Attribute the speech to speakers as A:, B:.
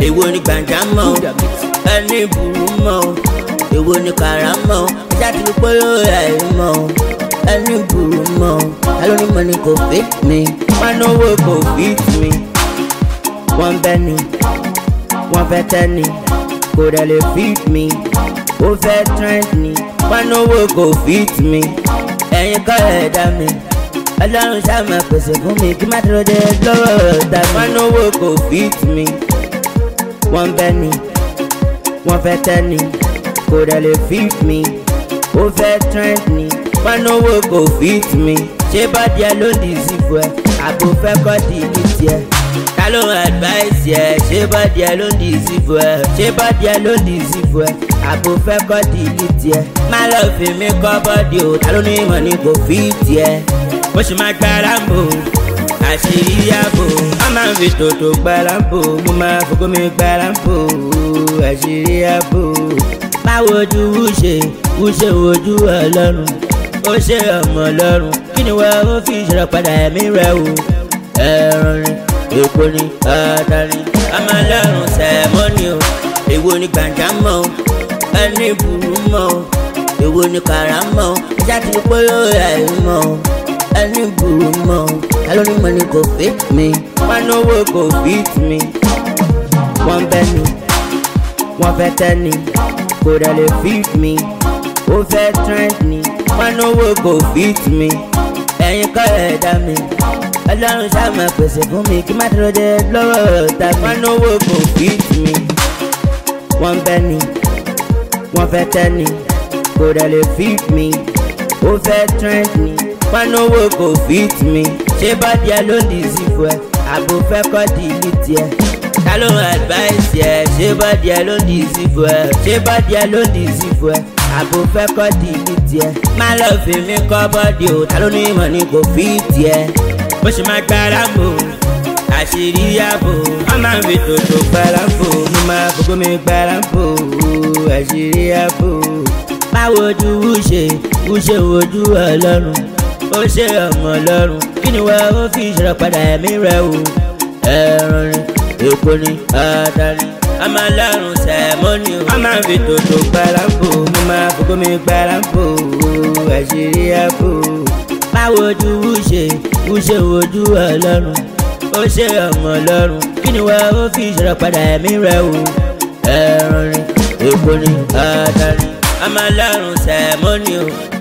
A: èwo ni gbàǹjámọ̀ ẹni burú mọ́ èwo ni kàrámọ̀ ẹja ti rí pọ́yọ́ àìmọ̀ ẹni burú mọ́ ẹlòmí mọ́ ni kò fit mi wọn náwó kò fit mi wọ́n bẹ́ ni wọ́n fẹ́ tẹ́ ni kò dẹ̀ lè fit mi ó fẹ́ trend ni wọn náwó kò fit mi ẹ̀yin kọ́ ẹ̀ dá mi ọlọ́run ṣàmà pèsè fún mi kí má dúró dé lọ́wọ́ ọ̀tá wọn náwó kò fit mi wọ́n bẹ́ ni wọ́n fẹ́ tẹ́ ni kò dẹ̀ lè fit mi ó fẹ́ trend ni wọn náwó kò fit mi ṣé bọ́dí ẹ ló ń dì sí fún ẹ àbò fẹ́ kọ́ di ní tiẹ̀ ta ló ń advice ẹ ṣé bọ́dí ẹ ló ń dì sí fún ẹ ṣé bọ́dí ẹ ló ń dì sí fún ẹ àbò fẹ́ kọ́ di ní tiẹ̀ má lọ fi mí kọ́ bọ́dí o ta ló ní ìmọ̀ ni kò fi tiẹ̀ bó ṣe máa gbára ń bò àṣírí ààbò a máa ń fi tòótọ́ gbára ń bò mo máa fògó mi gbára ń bò àṣírí ààbò báwo ojú wúṣe wúṣe ojú ọlọ́run ó ṣe ọmọ ọlọ́run kí ni wọ́n ó fi ìṣòro padà ẹ̀mí rẹ̀ o ẹ̀rọ ni èpo ni ọ̀dà ni ọmọ ọlọ́run sẹ̀mọ́nì o èwo ni gbàǹjámọ̀ o ẹni burú mọ́ o èwo ni kàrámọ̀ o ẹja ti rí pọ́yọ́ àìmọ̀ o ẹni burú mọ́ o ẹlòmí mọ́ ni kò fit mi wọn náwó kò fit mi wọ́n bẹ́ ni wọ́n fẹ́ tẹ́ ni kò dẹ̀ lè fit mi ó fẹ́ trend ni wọn náwó kò fit mi ẹ̀yin kọ́ ẹ̀ dá mi ọlọ́run ṣàmà pèsè fún mi kí má dúró dé lọ́wọ́ ọ̀tá wọn náwó kò fit mi wọ́n bẹ́ ni wọ́n fẹ́ tẹ́ ni kò dẹ̀ lè fit mi ó fẹ́ trend ni wọn náwó kò fit mi ṣé bọ́dí ẹ ló ń dì sí fún ẹ àbò fẹ́ kọ́ di ní tiẹ̀ ta ló ń advice ẹ ṣé bọ́dí ẹ ló ń dì sí fún ẹ ṣé bọ́dí ẹ ló ń dì sí fún ẹ àbò fẹ́ kọ́ di ní tiẹ̀ má lọ fi mí kọ́ bọ́dí o ta ló ní ìmọ̀ ni kò fi tiẹ̀ bó ṣe máa gbára mọ́ àṣírí ààbò wọ́n máa ń fi tòótọ́ gbára bò mo máa fògó mi gbára bò àṣírí ààbò báwo ojú wúṣe wúṣe ojú ọlọ́run ó ṣe ọmọ ọlọ́run kí ni wọ́n ó fi ìṣòro padà ẹ̀mí rẹ̀ o ẹ̀rọ ni èpo ni ọ̀dà ni ọmọ ọlọ́run sẹ̀mọ́nì o wọ́n máa ń fi tòótọ́ gbára bò mo máa fògó mi gbára bò àṣírí ààbò báwo ojú wúṣe wúṣe ojú ọlọ́run ó ṣe ọmọ ọlọ́run kí ni wọ́n ó fi ìṣòro padà ẹ̀mí rẹ̀ o ẹ̀rọ ni èpo ni ọ̀dà ni ọmọ ọlọ́run sẹ̀mọ́nì o.